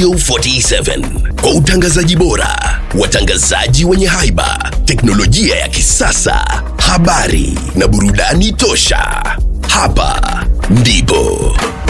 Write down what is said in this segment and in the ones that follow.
Radio 47 kwa utangazaji bora, watangazaji wenye haiba, teknolojia ya kisasa, habari na burudani tosha. Hapa ndipo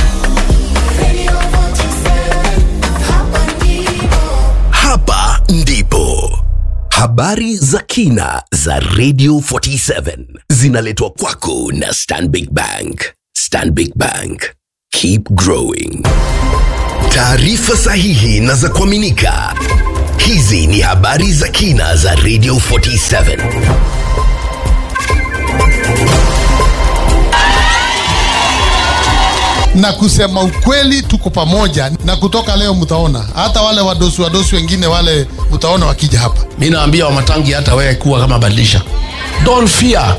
hapa ndipo habari za kina za Radio 47 zinaletwa kwako na Stanbic Bank. Stanbic Bank, keep growing. Taarifa sahihi na za kuaminika. Hizi ni habari za kina za Radio 47. na kusema ukweli, tuko pamoja, na kutoka leo mtaona hata wale wadosi wadosi wengine wale mtaona wakija hapa. mi naambia wamatangi hata wewe kuwa kama badilisha don't fear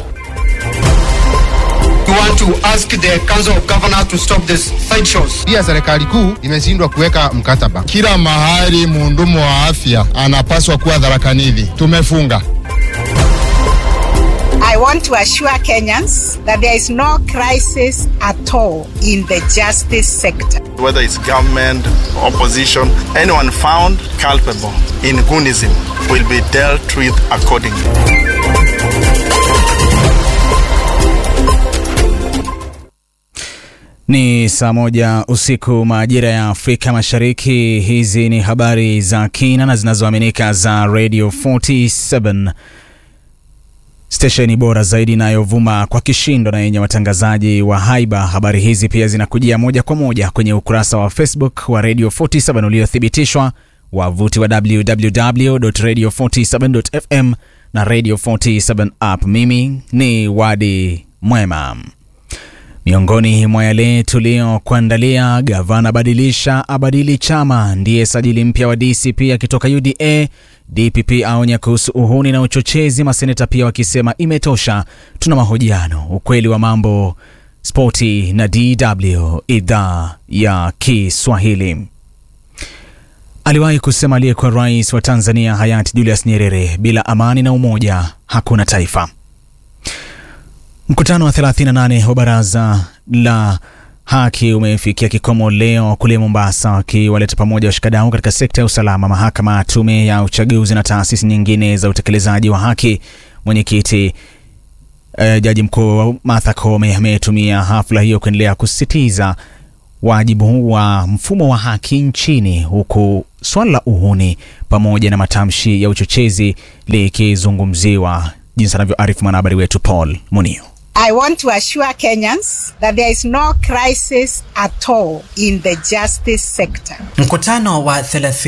We want to ask the Council of Governors to stop this sideshows. Pia serikali kuu imeshindwa kuweka mkataba. Kila mahali muhudumu wa afya anapaswa kuwa dharakanidhi. Tumefunga. I want to assure Kenyans that there is no crisis at all in the justice sector. whether it's government, opposition, anyone found culpable in Gunism will be dealt with accordingly. Ni saa moja usiku majira ya Afrika Mashariki. Hizi ni habari za kina na zinazoaminika za Radio 47 stesheni bora zaidi inayovuma kwa kishindo na yenye watangazaji wa haiba. Habari hizi pia zinakujia moja kwa moja kwenye ukurasa wa Facebook wa Radio 47 uliothibitishwa, wavuti wa www.radio47.fm na Radio 47 app. Mimi ni Wadi Mwema. Miongoni mwa yale tuliyokuandalia, gavana badilisha abadili chama, ndiye sajili mpya wa DCP akitoka UDA. DPP aonya kuhusu uhuni na uchochezi, maseneta pia wakisema imetosha. Tuna mahojiano, ukweli wa mambo, spoti na DW idhaa ya Kiswahili. Aliwahi kusema aliyekuwa rais wa Tanzania hayati Julius Nyerere, bila amani na umoja hakuna taifa. Mkutano wa 38 wa baraza la haki umefikia kikomo leo kule Mombasa, wakiwaleta pamoja washikadau katika sekta ya usalama, mahakama, tume ya uchaguzi na taasisi nyingine za utekelezaji wa haki. Mwenyekiti eh, jaji mkuu Martha Koome ametumia hafla hiyo kuendelea kusisitiza wajibu wa mfumo wa haki nchini, huku swala la uhuni pamoja na matamshi ya uchochezi likizungumziwa, jinsi anavyoarifu mwanahabari wetu Paul Munio. I want to assure Kenyans that there is no crisis at all in the justice sector. Mkutano wa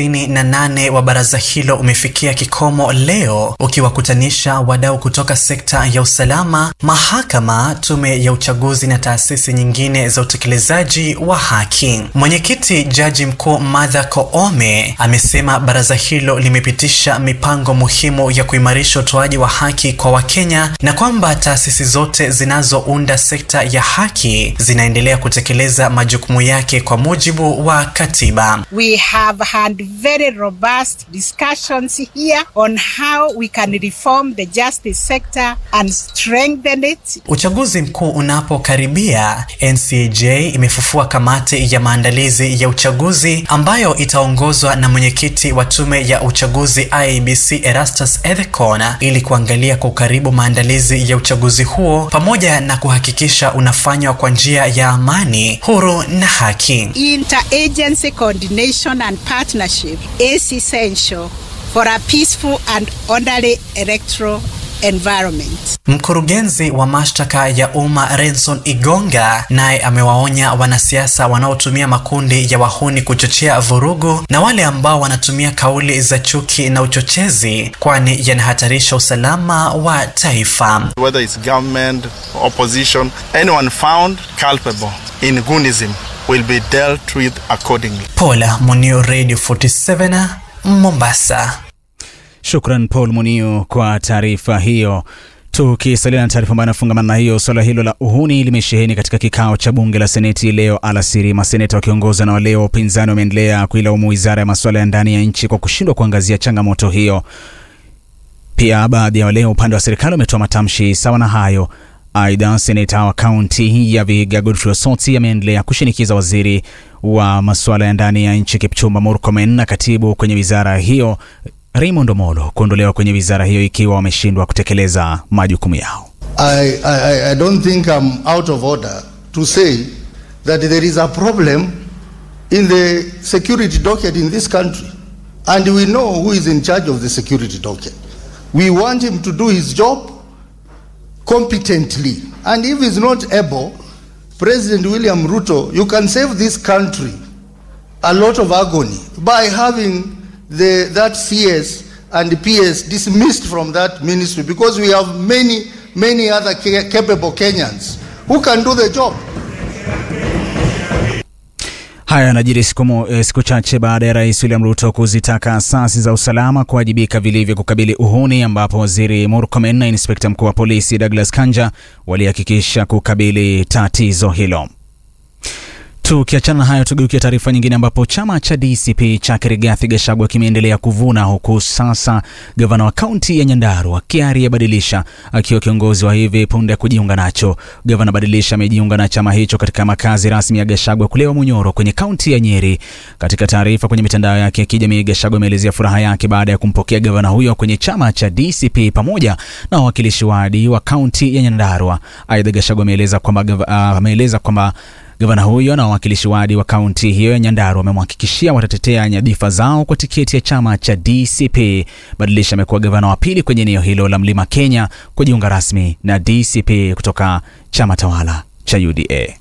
38 wa baraza hilo umefikia kikomo leo ukiwakutanisha wadau kutoka sekta ya usalama, mahakama, tume ya uchaguzi na taasisi nyingine za utekelezaji wa haki. Mwenyekiti jaji mkuu Martha Koome amesema baraza hilo limepitisha mipango muhimu ya kuimarisha utoaji wa haki kwa Wakenya na kwamba taasisi zote zinazounda sekta ya haki zinaendelea kutekeleza majukumu yake kwa mujibu wa katiba. We have had very robust discussions here on how we can reform the justice sector and strengthen it. Uchaguzi mkuu unapokaribia, NCJ imefufua kamati ya maandalizi ya uchaguzi ambayo itaongozwa na mwenyekiti wa tume ya uchaguzi IEBC Erastus Ethekon ili kuangalia kwa ukaribu maandalizi ya uchaguzi huo pamoja na kuhakikisha unafanywa kwa njia ya amani, huru na haki. Interagency coordination and partnership is essential for a peaceful and orderly electoral environment. Mkurugenzi wa mashtaka ya umma Renson Igonga naye amewaonya wanasiasa wanaotumia makundi ya wahuni kuchochea vurugu na wale ambao wanatumia kauli za chuki na uchochezi, kwani yanahatarisha usalama wa taifa. Whether it's government, opposition, anyone found culpable in Gunism will be dealt with accordingly. Paula Munio, Radio 47 Mombasa. Shukran Paul Munio kwa taarifa hiyo. Tukisalia na taarifa ambayo inafungamana na hiyo, suala hilo la uhuni limesheheni katika kikao cha bunge la seneti leo alasiri. Maseneta wakiongozwa na wale wa upinzani wameendelea kuilaumu wizara ya masuala ya ndani ya nchi kwa kushindwa kuangazia changamoto hiyo. Pia baadhi ya wale wa upande wa serikali wametoa matamshi sawa na hayo. Aidha, seneta wa kaunti ya Vihiga Godfrey Osoti ameendelea kushinikiza waziri wa masuala ya ndani ya nchi Kipchumba Murkomen na katibu kwenye wizara hiyo Raymond Omolo kuondolewa kwenye wizara hiyo ikiwa wameshindwa kutekeleza majukumu yao. I, I, I don't think I'm out of order to say that there is a problem in the security docket in this country. And we know who is in charge of the security docket. We want him to do his job competently. And if he's not able, President William Ruto, you can save this country a lot of agony by having the, that CS and PS dismissed from that ministry because we have many, many other ca- capable Kenyans who can do the job. Haya yanajiri siku, mo- eh, siku chache baada ya Rais William Ruto kuzitaka asasi za usalama kuwajibika vilivyo kukabili uhuni, ambapo Waziri Murkomen na Inspekta Mkuu wa Polisi Douglas Kanja walihakikisha kukabili tatizo hilo. Tukiachana na hayo, tugeukia taarifa nyingine ambapo chama cha DCP cha Rigathi Gachagua kimeendelea kuvuna huku sasa gavana wa kaunti ya Nyandarua Kiari Badilisha akiwa kiongozi wa hivi punde kujiunga nacho. Gavana Badilisha amejiunga na chama hicho katika makazi rasmi ya Gachagua kule Munyoro kwenye kaunti ya Nyeri. Katika taarifa kwenye mitandao yake ya kijamii, Gachagua ameelezea furaha yake baada ya kumpokea gavana huyo kwenye chama cha DCP pamoja na wawakilishi wadi wa kaunti ya Nyandarua. Aidha, Gachagua ameeleza kwamba gava- ah, ameeleza kwamba Gavana huyo na wawakilishi wadi wa kaunti hiyo ya Nyandarua wamemhakikishia watatetea nyadhifa zao kwa tiketi ya chama cha DCP. Badilisha amekuwa gavana wa pili kwenye eneo hilo la Mlima Kenya kujiunga rasmi na DCP kutoka chama tawala cha UDA.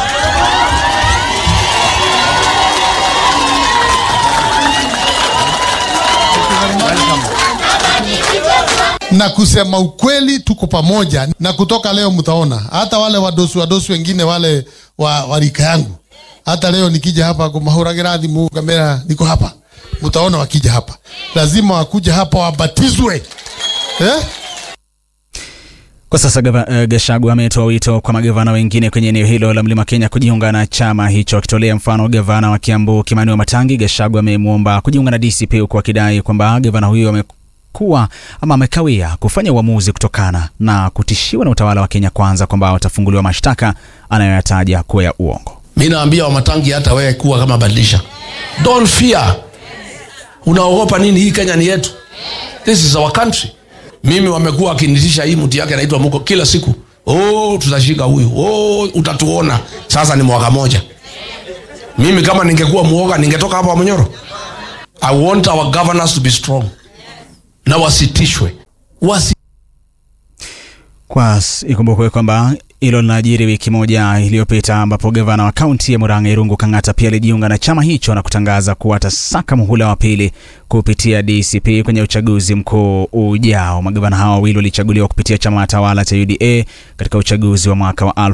na kusema ukweli, tuko pamoja, na kutoka leo mtaona hata wale wadosi wadosi wengine wale wa, wa rika yangu, hata leo nikija hapa kumahuragira thimu kamera, niko hapa, mtaona wakija hapa, lazima wakuja hapa wabatizwe eh? Kwa sasa gava, uh, Gachagua ametoa wito kwa magavana wengine kwenye eneo hilo la Mlima Kenya kujiunga na chama hicho, akitolea mfano gavana wa Kiambu Kimani wa Matangi. Gachagua amemwomba kujiunga na DCP huku akidai kwamba gavana huyo amekuwa ama amekawia kufanya uamuzi kutokana na kutishiwa na utawala wa Kenya Kwanza kwamba watafunguliwa mashtaka anayoyataja kuwa ya uongo. mi naambia wamatangi hata wewe kuwa kama badilisha don't fear unaogopa nini hii kenya ni yetu this is our country mimi wamekuwa wakinitisha hii mti yake anaitwa muko kila siku oh, tutashika huyu oh, utatuona sasa ni mwaka moja mimi kama ningekuwa muoga ningetoka hapa Munyoro i want our governors to be strong na wasitishwe wasi Kwa s- ikumbukwe kwamba hilo linajiri wiki moja iliyopita ambapo gavana wa kaunti ya Murang'a Irungu Kang'ata pia alijiunga na chama hicho na kutangaza kuwa atasaka muhula wa pili kupitia DCP kwenye uchaguzi mkuu ujao. Magavana hao wawili walichaguliwa kupitia chama tawala cha UDA katika uchaguzi wa mwaka wa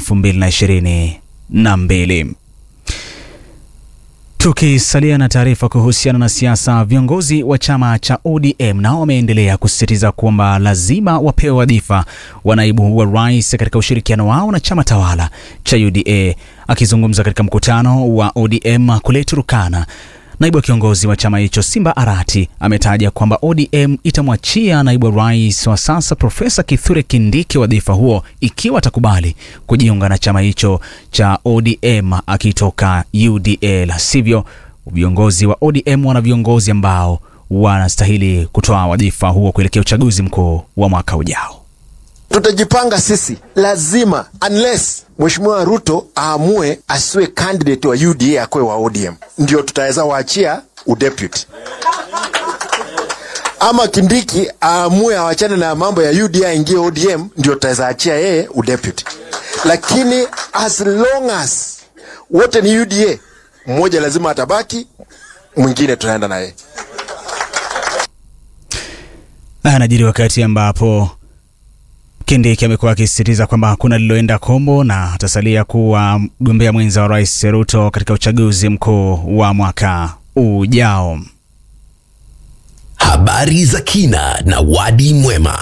2022. Tukisalia na taarifa kuhusiana na siasa, viongozi wa chama cha ODM nao wameendelea kusisitiza kwamba lazima wapewe wadhifa wa naibu wa rais katika ushirikiano wao na chama tawala cha UDA. Akizungumza katika mkutano wa ODM kule Turukana, naibu wa kiongozi wa chama hicho Simba Arati ametaja kwamba ODM itamwachia naibu wa rais wa sasa Profesa Kithure Kindiki wadhifa huo ikiwa atakubali kujiunga na chama hicho cha ODM akitoka UDA, la sivyo viongozi wa ODM wana viongozi ambao wanastahili kutoa wadhifa huo kuelekea uchaguzi mkuu wa mwaka ujao. tutajipanga sisi lazima unless mheshimiwa ruto aamue asiwe candidate wa uda akwe wa odm ndio tutaweza waachia udeputy ama kindiki aamue awachane na mambo ya uda aingie odm ndio tutaweza achia yeye udeputy lakini as long as wote ni uda mmoja lazima atabaki mwingine tunaenda na yeye Haya yanajiri wakati ambapo Kindiki amekuwa akisisitiza kwamba hakuna lililoenda kombo na atasalia kuwa mgombea mwenza wa rais Ruto katika uchaguzi mkuu wa mwaka ujao. Habari za kina na wadi mwema.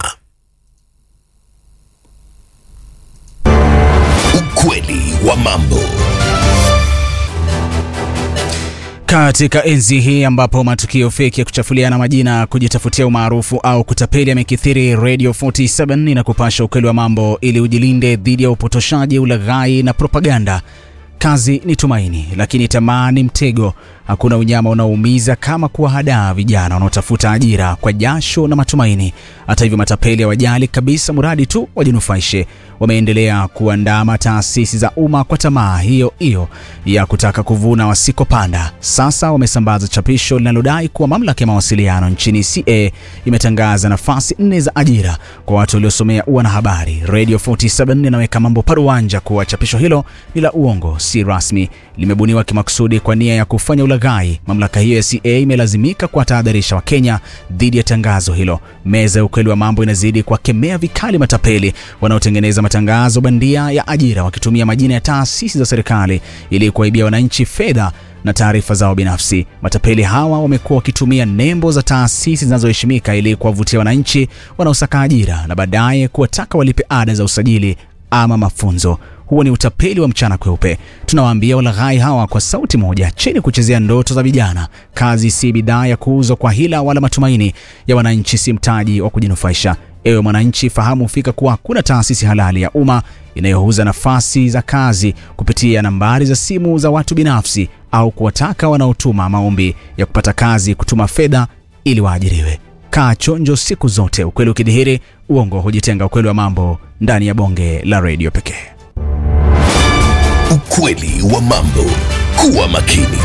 Ukweli wa mambo. Katika enzi hii ambapo matukio feki ya kuchafuliana majina, kujitafutia umaarufu au kutapeli yamekithiri, Radio 47 inakupasha ukweli wa mambo ili ujilinde dhidi ya upotoshaji, ulaghai na propaganda. Kazi ni tumaini, lakini tamaa ni mtego. Hakuna unyama unaoumiza kama kuwahadaa vijana wanaotafuta ajira kwa jasho na matumaini. Hata hivyo, matapeli hawajali kabisa, mradi tu wajinufaishe. Wameendelea kuandama taasisi za umma kwa tamaa hiyo hiyo ya kutaka kuvuna wasikopanda. Sasa wamesambaza chapisho linalodai kuwa mamlaka ya mawasiliano nchini CA imetangaza nafasi nne za ajira kwa watu waliosomea uanahabari. Radio 47 inaweka mambo paruanja kuwa chapisho hilo ni la uongo, si rasmi, limebuniwa kimakusudi kwa nia ya kufanya ulaghai. Mamlaka hiyo ya CA imelazimika kuwatahadharisha Wakenya dhidi ya tangazo hilo. Meza ya ukweli wa mambo inazidi kuwakemea vikali matapeli wanaotengeneza matangazo bandia ya ajira wakitumia majina ya taasisi za serikali ili kuwaibia wananchi fedha na taarifa zao binafsi. Matapeli hawa wamekuwa wakitumia nembo za taasisi zinazoheshimika ili kuwavutia wananchi wanaosaka ajira na baadaye kuwataka walipe ada za usajili ama mafunzo. Huo ni utapeli wa mchana kweupe. Tunawaambia walaghai hawa kwa sauti moja, chini kuchezea ndoto za vijana. Kazi si bidhaa ya kuuzwa kwa hila, wala matumaini ya wananchi si mtaji wa kujinufaisha. Ewe mwananchi, fahamu fika kuwa hakuna taasisi halali ya umma inayouza nafasi za kazi kupitia nambari za simu za watu binafsi au kuwataka wanaotuma maombi ya kupata kazi kutuma fedha ili waajiriwe. Kaa chonjo siku zote, ukweli ukidhihiri, uongo hujitenga. Ukweli wa mambo ndani ya bonge la redio pekee. Ukweli wa mambo. Kuwa makini.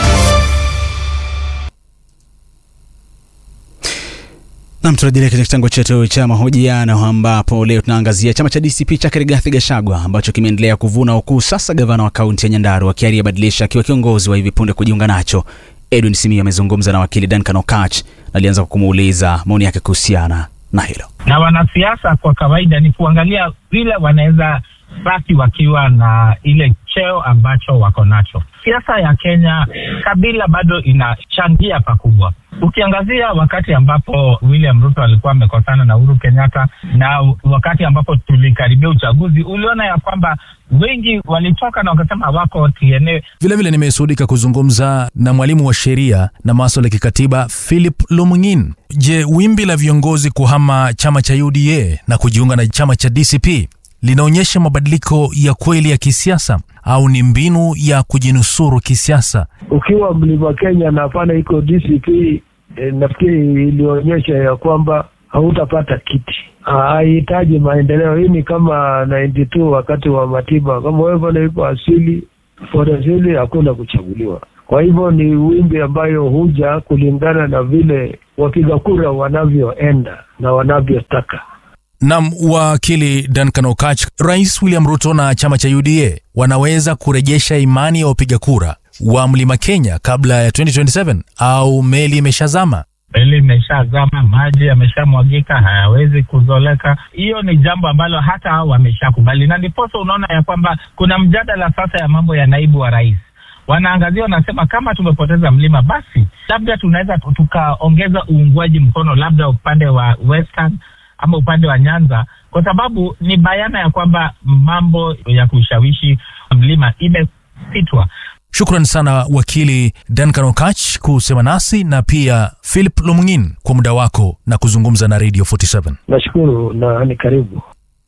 Nam, turejelea katika kitengo chetu cha mahojiano ambapo leo tunaangazia chama cha DCP cha Rigathi Gachagua ambacho kimeendelea kuvuna ukuu. Sasa gavana wa kaunti ya Nyandarua Kiaria Badilisha akiwa kiongozi wa hivi punde kujiunga nacho. Edwin Simiyu amezungumza na wakili Duncan Okach na alianza kwa kumuuliza maoni yake kuhusiana na hilo. Na wanasiasa kwa kawaida ni kuangalia vile wanaweza baki wakiwa na ile cheo ambacho wako nacho. Siasa ya Kenya, kabila bado inachangia pakubwa. Ukiangazia wakati ambapo William Ruto alikuwa amekosana na Uhuru Kenyatta na wakati ambapo tulikaribia uchaguzi, uliona ya kwamba wengi walitoka na wakasema wako TNA. Vilevile nimeshuhudika kuzungumza na mwalimu wa sheria na maswala ya kikatiba Philip Lumungin. Je, wimbi la viongozi kuhama chama cha UDA na kujiunga na chama cha DCP linaonyesha mabadiliko ya kweli ya kisiasa au ni mbinu ya kujinusuru kisiasa? Ukiwa mlima Kenya na hapana iko DCP, eh, nafikiri ilionyesha ya kwamba hautapata kiti. Hahitaji maendeleo. Hii ni kama 92 wakati wa Matiba, kama wewe bado iko asili for asili, hakuna kuchaguliwa. Kwa hivyo ni wimbi ambayo huja kulingana na vile wapiga kura wanavyoenda na wanavyotaka. Nam wakili Duncan Okach, Rais William Ruto na chama cha UDA wanaweza kurejesha imani ya wapiga kura wa mlima Kenya kabla ya 2027 au meli imeshazama? Meli imeshazama, maji yameshamwagika, hayawezi kuzoleka. Hiyo ni jambo ambalo hata hao wameshakubali, na ndiposa unaona ya kwamba kuna mjadala sasa ya mambo ya naibu wa rais wanaangazia wanasema, kama tumepoteza mlima, basi labda tunaweza tukaongeza uungwaji mkono, labda upande wa Western ama upande wa Nyanza, kwa sababu ni bayana ya kwamba mambo ya kushawishi mlima imesitwa. Shukran sana wakili Duncan Okach kusema nasi na pia Philip Lumungin kwa muda wako na kuzungumza na Radio 47. Nashukuru na ni karibu.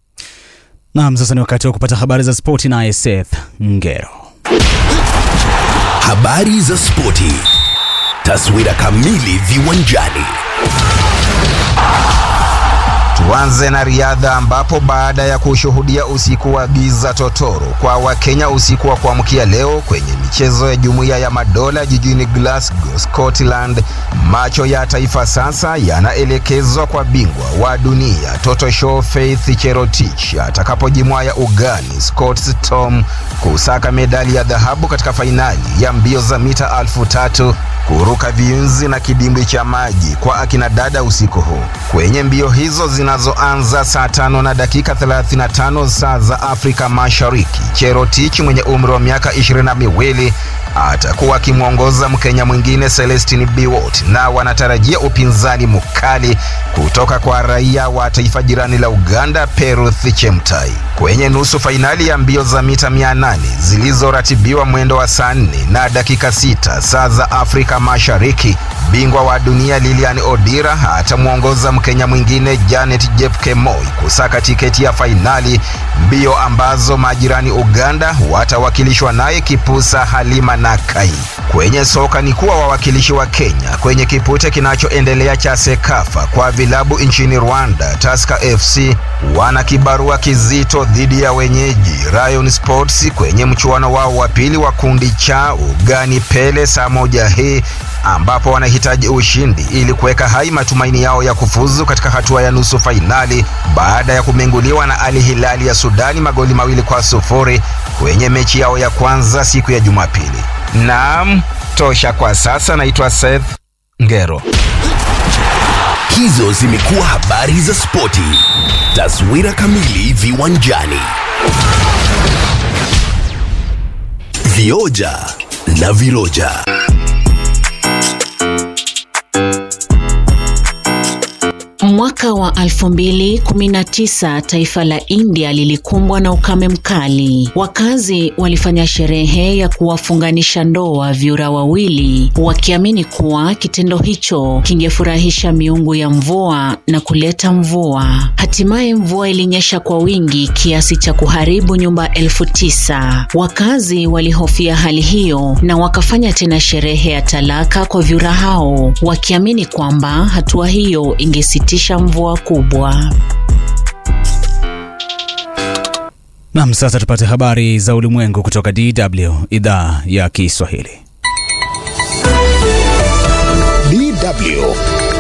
Naam, sasa ni wakati wa kupata habari za spoti naye Seth Ngero. Habari za spoti. Taswira kamili viwanjani. Tuanze na riadha ambapo baada ya kushuhudia usiku wa giza totoro kwa Wakenya usiku wa kuamkia leo kwenye michezo ya Jumuiya ya Madola jijini Glasgow, Scotland, macho ya taifa sasa yanaelekezwa kwa bingwa wa dunia Toto Show Faith Cherotich atakapojimwaya ugani Scott Tom kusaka medali ya dhahabu katika fainali ya mbio za mita elfu tatu kuruka viunzi na kidimbwi cha maji kwa akina dada usiku huu. Kwenye mbio hizo zinazoanza saa tano na dakika 35 saa za Afrika Mashariki, Cherotich mwenye umri wa miaka ishirini na miwili atakuwa akimwongoza Mkenya mwingine Celestin Biwott, na wanatarajia upinzani mkali kutoka kwa raia wa taifa jirani la Uganda Peruth Chemtai. Kwenye nusu fainali ya mbio za mita 800 zilizoratibiwa mwendo wa saa 4 na dakika 6 saa za Afrika Mashariki, bingwa wa dunia Lilian Odira atamwongoza Mkenya mwingine Janet Jepkemoi kusaka tiketi ya fainali, mbio ambazo majirani Uganda watawakilishwa naye Kipusa Halima Nakai. Kwenye soka ni kuwa wawakilishi wa Kenya kwenye kipute kinachoendelea cha Sekafa kwa vilabu nchini Rwanda, Tusker FC wana kibarua kizito dhidi ya wenyeji Rayon Sports kwenye mchuano wao wa pili wa kundi cha ugani Pele saa moja hii ambapo wanahitaji ushindi ili kuweka hai matumaini yao ya kufuzu katika hatua ya nusu fainali baada ya kumenguliwa na Al Hilali ya Sudani magoli mawili kwa sufuri kwenye mechi yao ya kwanza siku ya Jumapili. Naam, tosha kwa sasa. Naitwa Seth Ngero. Hizo zimekuwa habari za spoti. Taswira kamili viwanjani. Vioja na viroja. Mwaka wa 2019 taifa la India lilikumbwa na ukame mkali. Wakazi walifanya sherehe ya kuwafunganisha ndoa vyura wawili, wakiamini kuwa kitendo hicho kingefurahisha miungu ya mvua na kuleta mvua. Hatimaye mvua ilinyesha kwa wingi kiasi cha kuharibu nyumba elfu tisa. Wakazi walihofia hali hiyo na wakafanya tena sherehe ya talaka kwa vyura hao, wakiamini kwamba hatua hiyo ingesitisha mvua kubwa. Nam, sasa tupate habari za ulimwengu kutoka DW idhaa ya Kiswahili. DW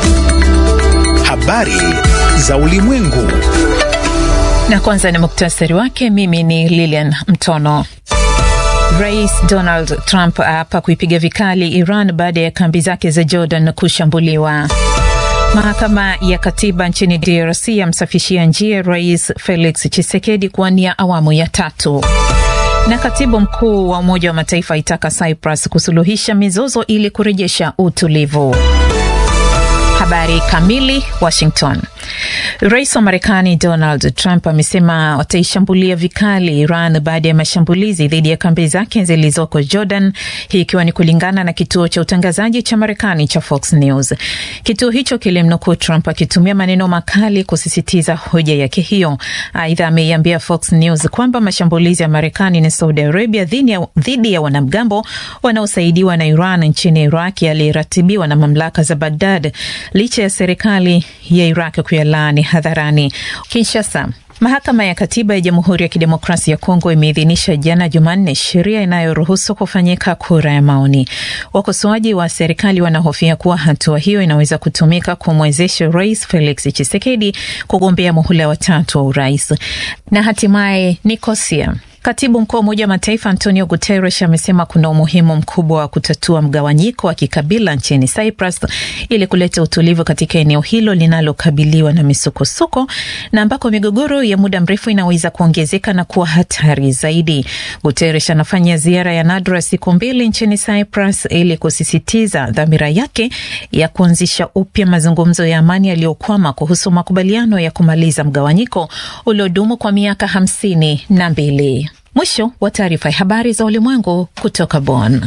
habari za ulimwengu. Na kwanza ni muktasari wake. Mimi ni Lilian Mtono. Rais Donald Trump aapa kuipiga vikali Iran baada ya kambi zake za Jordan kushambuliwa. Mahakama ya katiba nchini DRC yamsafishia njia Rais Felix Tshisekedi kuwania awamu ya tatu. Na katibu mkuu wa Umoja wa Mataifa aitaka Cyprus kusuluhisha mizozo ili kurejesha utulivu. Habari kamili. Washington. Rais wa Marekani Donald Trump amesema wataishambulia vikali Iran baada ya mashambulizi dhidi ya kambi zake zilizoko Jordan, hii ikiwa ni kulingana na kituo cha utangazaji cha Marekani cha Fox News. Kituo hicho kilimnukuu Trump akitumia maneno makali kusisitiza hoja yake hiyo. Aidha, ameiambia Fox News kwamba mashambulizi ya Marekani na Saudi Arabia dhidi ya wanamgambo wanaosaidiwa na Iran nchini Iraq yaliratibiwa na mamlaka za Baghdad licha ya serikali ya Iraq kuyalaani hadharani. Kinshasa. Mahakama ya Katiba ya Jamhuri ya Kidemokrasia ya Kongo imeidhinisha jana Jumanne sheria inayoruhusu kufanyika kura ya maoni. Wakosoaji wa serikali wanahofia kuwa hatua hiyo inaweza kutumika kumwezesha Rais Felix Tshisekedi kugombea muhula wa tatu wa urais. Na hatimaye Nikosia. Katibu mkuu wa Umoja wa Mataifa Antonio Guterres amesema kuna umuhimu mkubwa wa kutatua mgawanyiko wa kikabila nchini Cyprus ili kuleta utulivu katika eneo hilo linalokabiliwa na misukosuko na ambako migogoro ya muda mrefu inaweza kuongezeka na kuwa hatari zaidi. Guterres anafanya ziara ya nadra siku mbili nchini Cyprus ili kusisitiza dhamira yake ya kuanzisha upya mazungumzo ya amani yaliyokwama kuhusu makubaliano ya kumaliza mgawanyiko uliodumu kwa miaka hamsini na mbili. Mwisho wa taarifa ya habari za ulimwengu kutoka Bonn.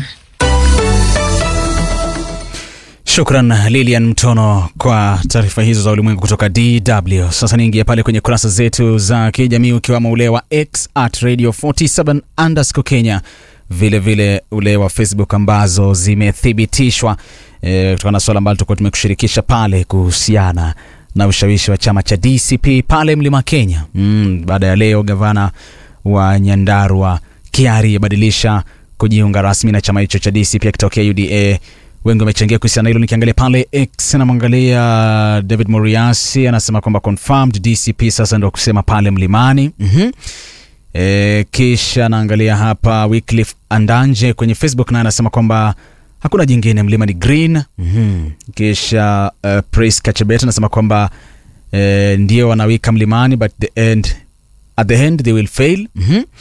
Shukran Lilian Mtono kwa taarifa hizo za ulimwengu kutoka DW. Sasa niingia pale kwenye kurasa zetu za kijamii ukiwamo ule wa X at radio 47 underscore Kenya, vilevile vile ule wa Facebook ambazo zimethibitishwa e, kutokana na suala ambalo tulikuwa tumekushirikisha pale kuhusiana na ushawishi wa chama cha DCP pale Mlima Kenya. Mm, baada ya leo gavana wa Nyandarua Kiari abadilisha kujiunga rasmi na chama hicho cha DCP akitokea UDA. Wengi wamechangia kuhusiana hilo. Nikiangalia pale X namwangalia David Moriasi anasema kwamba confirmed DCP sasa ndio kusema pale mlimani. mm-hmm. E, kisha naangalia hapa Wycliffe Andanje kwenye Facebook naye anasema kwamba hakuna jingine, mlima ni green. mm-hmm. Kisha uh, Praise Kachebet anasema kwamba uh, ndio wanawika mlimani but the end, at the end they will fail. mm-hmm.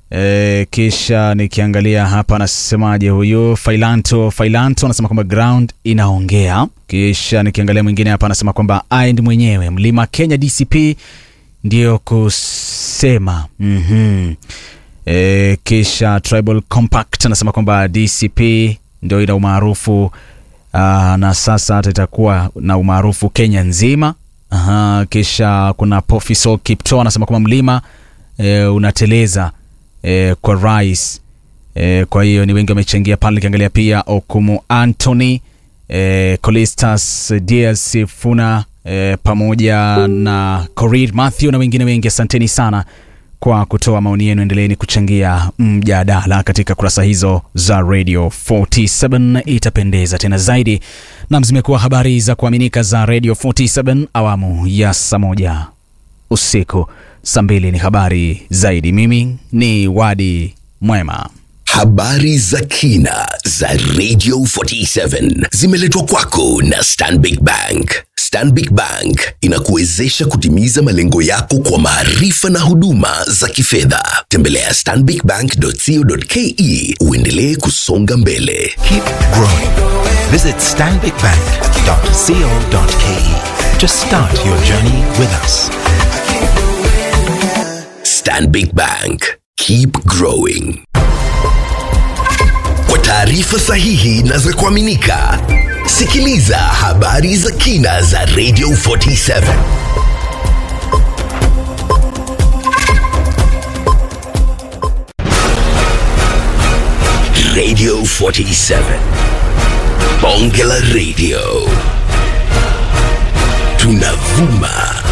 E, kisha nikiangalia hapa anasemaje huyu Failanto Failanto anasema kwamba ground inaongea. Kisha nikiangalia mwingine hapa anasema kwamba aind mwenyewe Mlima Kenya DCP ndio kusema mm-hmm. E, kisha Tribal Compact anasema kwamba DCP ndio ina umaarufu aa, na sasa hata itakuwa na umaarufu Kenya nzima. Aha, kisha kuna Pofiso Kipto anasema kwamba mlima e, unateleza e, kwa rais e, kwa hiyo ni wengi wamechangia pale. Nikiangalia pia Okumu Anthony e, Colistas Dias Funa e, pamoja na Corid Matthew na wengine wengi, asanteni sana kwa kutoa maoni yenu. Endeleeni kuchangia mjadala katika kurasa hizo za Radio 47, itapendeza tena zaidi. Nam, zimekuwa habari za kuaminika za Radio 47 awamu ya saa moja usiku. Saa mbili ni habari zaidi. Mimi ni Wadi Mwema. Habari za kina za Radio 47 zimeletwa kwako na Stanbic Bank. Stanbic Bank inakuwezesha kutimiza malengo yako kwa maarifa na huduma za kifedha. Tembelea stanbicbank.co.ke uendelee kusonga mbele. Keep growing. Visit stanbicbank.co.ke to start your journey with us. Stanbic Bank. Keep growing. Kwa taarifa sahihi na za kuaminika, sikiliza habari za kina za Radio 47. Radio 47. Bonge la Radio. Tunavuma